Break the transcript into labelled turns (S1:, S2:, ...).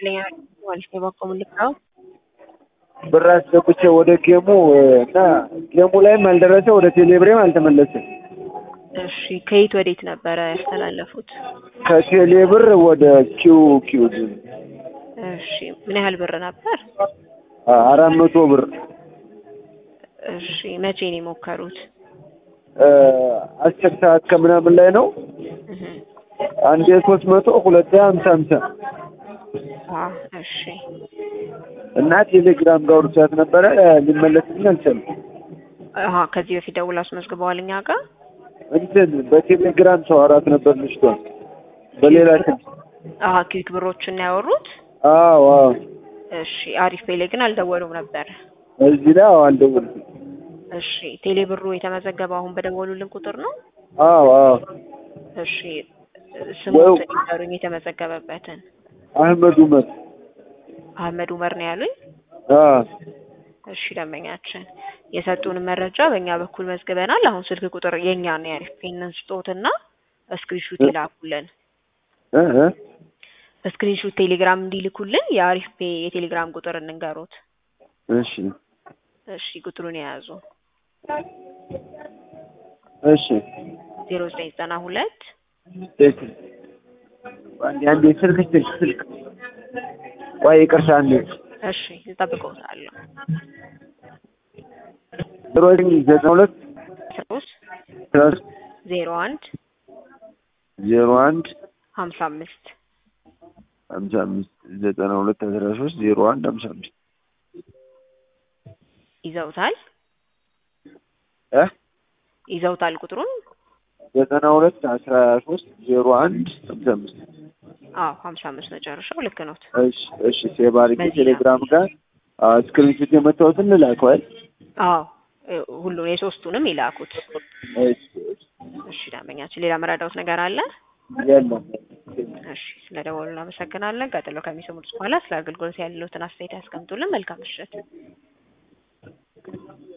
S1: ትክክለኛ ማለት ነው። በቆሙ ልክ ነው።
S2: ብር አስገብቼ ወደ ጌሙ እና ጌሙ ላይም አልደረሰ ወደ ቴሌብሬም አልተመለሰም።
S1: እሺ ከየት ወዴት ነበረ ያስተላለፉት?
S2: ከቴሌብር ወደ ኪው ኪው
S1: እሺ ምን ያህል ብር ነበር?
S2: አራት መቶ ብር
S1: እሺ መቼ ነው የሞከሩት?
S2: አስር ሰዓት ከምናምን ላይ ነው።
S1: እህ
S2: አንዴ ሶስት መቶ ሁለቴ ሀምሳ ሀምሳ
S1: አ እሺ
S2: እና ቴሌግራም ጋር ወርቻት ነበረ ሊመለስልኝ አልቻለም።
S1: አሃ ከዚህ በፊት ደውላ አስመዝግበዋል እኛ ጋር
S2: እንትን በቴሌግራም ሰው አራት ነበር ልጅቷን በሌላ ስልክ
S1: አሃ ኪክ ብሮችን ነው ያወሩት።
S2: አዎ አዎ
S1: እሺ አሪፍ ፔሌ ግን አልደወሉም ነበር።
S2: እዚህ ላይ አዎ አልደወልኩም።
S1: እሺ ቴሌ ብሩ የተመዘገበው አሁን በደወሉልን ቁጥር ነው?
S2: አዎ አዎ
S1: እሺ ስሙን ንገሩኝ የተመዘገበበትን።
S2: አህመድ ኡመር
S1: አህመድ ኡመር ነው ያሉኝ?
S2: አዎ
S1: እሺ ደንበኛችን የሰጡን መረጃ በእኛ በኩል መዝግበናል። አሁን ስልክ ቁጥር የኛ ነው ያሪፍ ፔንን ስጦትና ስክሪንሹት ይላኩልን።
S2: እ እ
S1: በስክሪንሹት ቴሌግራም እንዲልኩልን የአሪፍ ፔ የቴሌግራም ቁጥር እንንገሩት።
S2: እሺ
S1: እሺ ቁጥሩን የያዙ
S2: እሺ
S1: ዜሮ ዘጠኝ ዘጠና ሁለት
S2: እሺ አንዴ አንዴ ስልክ ስልክ ስልክ ቆይ ይቅርታ አንዴ
S1: እሺ እጠብቅዎታለሁ።
S2: ዜሮ ዘጠኝ ዘጠና ሁለት
S1: ሶስት
S2: ሶስት
S1: ዜሮ አንድ
S2: ዜሮ አንድ
S1: ሀምሳ አምስት
S2: ሀምሳ አምስት ዘጠና ሁለት አስራ ሶስት ዜሮ አንድ ሀምሳ አምስት
S1: ይዘውታል
S2: እ
S1: ይዘውታል ቁጥሩን
S2: ዘጠና ሁለት አስራ ሶስት ዜሮ አንድ ሀምሳ አምስት
S1: አዎ ሀምሳ አምስት መጨረሻው ልክ ኖት።
S2: እሺ እሺ ሴቭ አድርጌ
S1: በዚህ
S2: ቴሌግራም ጋር ስክሪንሾት የመታወትን ልላከዋል።
S1: አዎ እ- ሁሉን የሶስቱንም ይላኩት።
S2: እሺ እሺ
S1: እሺ ደንበኛችን ሌላ መረዳውት ነገር አለ?
S2: የለም
S1: እሺ ስለደወሉ እናመሰግናለን። ቀጥሎ ከሚሰሙት በኋላ ስለ አገልግሎት ያለዎትን አስተያየት ያስቀምጡልን። መልካም ምሽት።